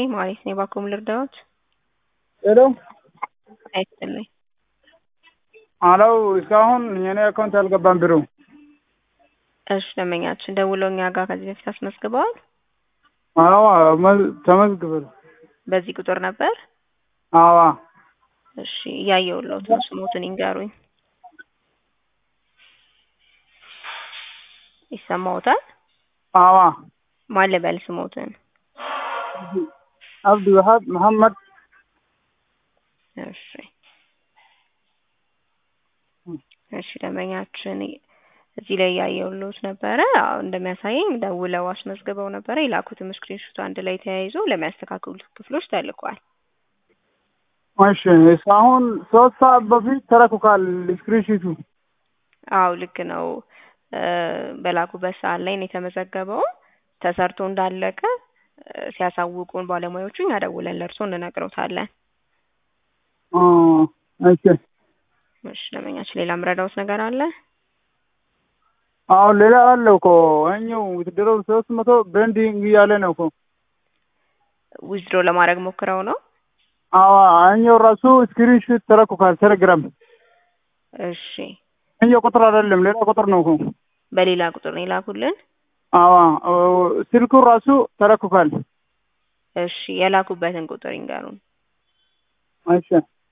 ማለት ነው። የባኮም ልርዳዎት ሄሎ አይስጥልኝ። አለው እስካሁን የኔ አካውንት አልገባም ብሩ። እሺ ደንበኛችን ደውለው እኛ ጋር ከዚህ በፊት አስመዝግበዋል። አዎ ተመዝግበል። በዚህ ቁጥር ነበር። አዋ እሺ እያየሁልዎት ነው። ስሞትን ይንገሩኝ። ይሰማዎታል? አዋ ማን ልበል ስሞትን? አብዲ ወሃብ መሐመድ እሺ እሺ ደንበኛችን እዚህ ላይ እያየሁልዎት ነበረ። አዎ እንደሚያሳየኝ ደውለው አስመዝግበው ነበረ። የላኩትም ስክሪንሾት አንድ ላይ ተያይዞ ለሚያስተካክሉት ክፍሎች ተልኳል። እሺ እስካሁን ሶስት ሰዓት በፊት ተረኩካል ስክሪንሺቱ። አዎ ልክ ነው። በላኩበት ሰዓት ላይ ነው የተመዘገበው። ተሰርቶ እንዳለቀ ሲያሳውቁን ባለሙያዎቹ እኛ ደውለን ለእርስዎ እንነግረውታለን። እሺ እሺ ደንበኛችን ሌላ ምረዳውት ነገር አለ? አዎ ሌላ አለ እኮ እኛው ውትድረው ሶስት መቶ ቤንዲንግ እያለ ነው እኮ ዊዝድሮ ለማድረግ ሞክረው ነው። አዎ እኛው ራሱ ስክሪንሾት ተረኩካል ቴሌግራም። እሺ እኛው ቁጥር አይደለም ሌላ ቁጥር ነው እኮ። በሌላ ቁጥር ነው የላኩልን። አዎ ስልኩ ራሱ ተረኩካል። እሺ የላኩበትን ቁጥር ይንገሩን። እሺ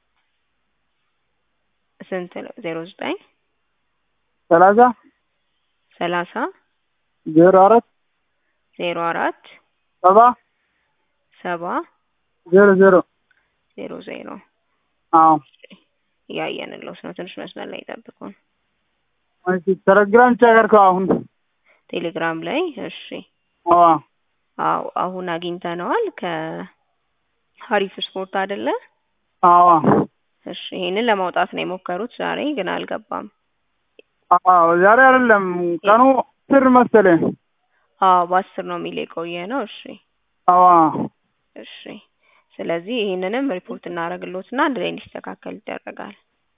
ስንት ነው? ዜሮ ዘጠኝ ሰላሳ ሰላሳ ዜሮ አራት ዜሮ አራት ሰባ ሰባ ዜሮ ዜሮ ዜሮ ዜሮ አዎ እያየንልዎት ነው። ትንሽ መስመር ላይ ይጠብቁን። እሺ ቴሌግራም ቸገርከው አሁን ቴሌግራም ላይ እሺ አዎ አዎ አሁን አግኝተነዋል። ከሀሪፍ ስፖርት አይደለ? አዎ እሺ ይሄንን ለማውጣት ነው የሞከሩት ዛሬ ግን አልገባም። አዎ ዛሬ አይደለም ቀኑ ስር መሰለኝ። አዎ በአስር ነው የሚል የቆየ ነው። እሺ አዎ እሺ ስለዚህ ይሄንንም ሪፖርት እናደርግልዎትና አንድ ላይ እንዲስተካከል ይደረጋል።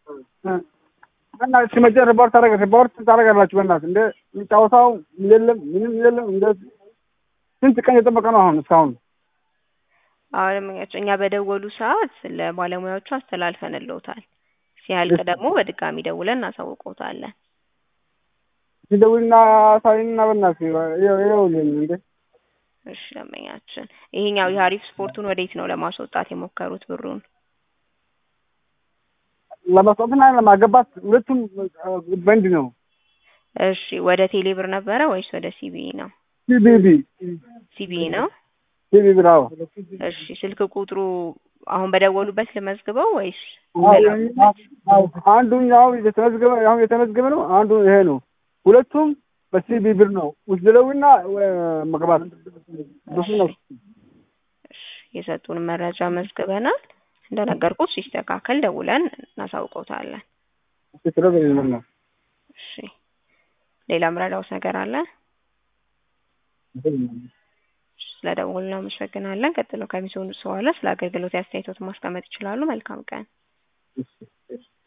እና ሲመጨ ሪፖርት ታደረገ ሪፖርት ታደረጋላችሁ። በእናትህ እንደ ጨዋታው የለም ምንም የለም። እንደ ስንት ቀን የጠበቀ ነው አሁን እስካሁን። አሁንም እኛ በደወሉ ሰዓት ለባለሙያዎቹ አስተላልፈንልዎታል። ሲያልቅ ደግሞ በድጋሚ ደውለን እናሳውቅዎታለን። ሲደውልና ሳይና በእናትህ ይኸውልኝ እንዴ እሺ ደንበኛችን፣ ይሄኛው የሀሪፍ ስፖርቱን ወዴት ነው ለማስወጣት የሞከሩት ብሩን? ለማስወጣትና ለማገባት ሁለቱም በንድ ነው። እሺ ወደ ቴሌብር ነበረ ወይስ ወደ ሲቢኢ ነው? ሲቢቢ ሲቢኢ ነው። ሲቢቢ ነው። እሺ ስልክ ቁጥሩ አሁን በደወሉበት ልመዝግበው ወይስ አንዱኛው የተመዝገበ አሁን የተመዝገበ ነው። አንዱ ይሄ ነው። ሁለቱም በሲቢ ብር ነው ውስድለዊና መግባት ብዙ ነው። እሺ የሰጡን መረጃ መዝግበናል። እንደነገርኩት ሲስተካከል ደውለን እናሳውቀውታለን። እሺ ሌላ ምረዳውት ነገር አለ? ስለደወሉ እናመሰግናለን። ቀጥሎ ከሚሰሙ በኋላ ስለ አገልግሎት አስተያየቶት ማስቀመጥ ይችላሉ። መልካም ቀን።